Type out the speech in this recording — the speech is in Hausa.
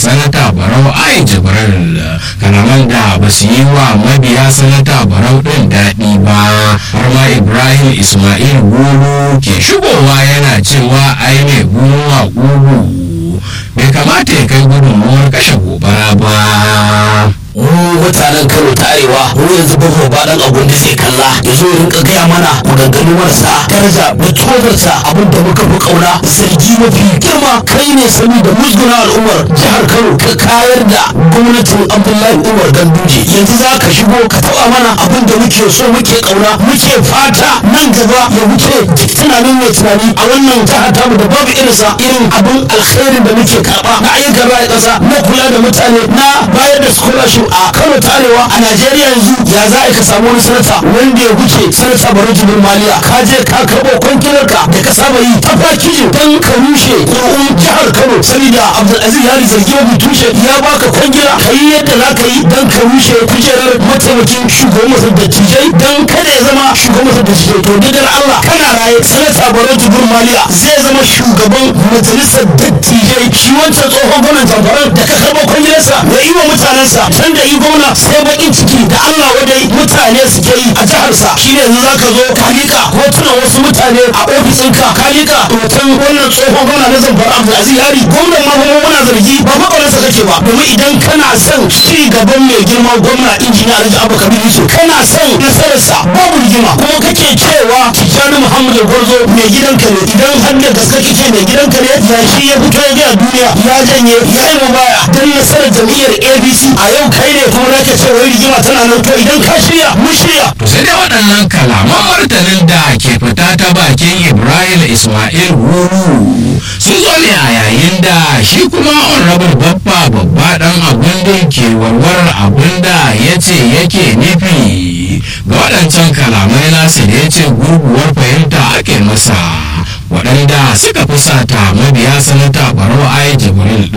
sanata barau ai jibril kalaman da ba su yi wa mabiya sanata barau ɗin daɗi ba har ma ibrahim ismail gulu ke shigowa yana cewa ai mai gulu a gugu bai kamata ya kai gudunmuwar kashe gobara ba mu mutanen kano ta arewa mu yanzu babu ba dan abun da zai kalla ya zo rinka gaya mana maganganu marasa daraja da tozarsa abin da muka fi kauna zargi mafi girma kai ne sani da musguna al'ummar jihar kano ka kayar da gwamnatin abdullahi umar ganduje yanzu za ka shigo ka taba mana abin da muke so muke kauna muke fata nan gaba ya wuce duk tunanin mai tunani a wannan jihar tamu da babu irinsa irin abin alkhairin da muke karba na ayyukan raya kasa na kula da mutane na bayar da scholarship a kano ta arewa a najeriya yanzu ya za ka samu wani sanata wanda ya wuce sanata baro jibin maliya ka je ka karɓo kwankilarka da ka saba yi ta fakijin don ka rushe ƙuri'un jihar kano saboda abdulaziz yari zargi mafi tushe ya baka kwangila ka yi yadda za ka yi don ka rushe kujerar mataimakin shugaban masar dattijai don kada ya zama shugaban masar dattijai to duk allah kana raye sanata baro jibin maliya zai zama shugaban majalisar dattijai shi wancan tsohon gwamnan zamfaran da ka karɓo kwangilarsa ya yi wa mutanensa can da yi gwamna sai bakin ciki da Allah wadai mutane suke yi a jiharsa shi ne yanzu zaka zo ka lika hotunan wasu mutane a ofisinka ka lika hoton wannan tsohon gwamna na zamfara Abdulaziz Yari gwamnan ma kuma muna zargi ba makwaransa kake ba domin idan kana son ci gaban mai girma gwamna injiniya Alhaji Abba Kabir Yusuf kana son nasararsa babu rigima kuma kake cewa Tijjani Muhammad Gwarzo mai gidanka ne idan har da gaske kake mai gidanka ne ya shi ya fito ya ga duniya ya janye ya yi mubaya dan nasarar jam'iyyar ABC a yau kai ne kuma zaka ce wai rigima tana nan to idan ka shirya mun shirya to sai dai waɗannan kalaman martanin da ke fita ta bakin ibrahim ismail wuru sun zo ne a yayin da shi kuma honorable babba babba dan abun da ke warware abun da ya ce yake nufi ga waɗancan kalamai nasa da ya ce gurguwar fahimta ake masa waɗanda suka fusata mabiya sanata barau ai jibril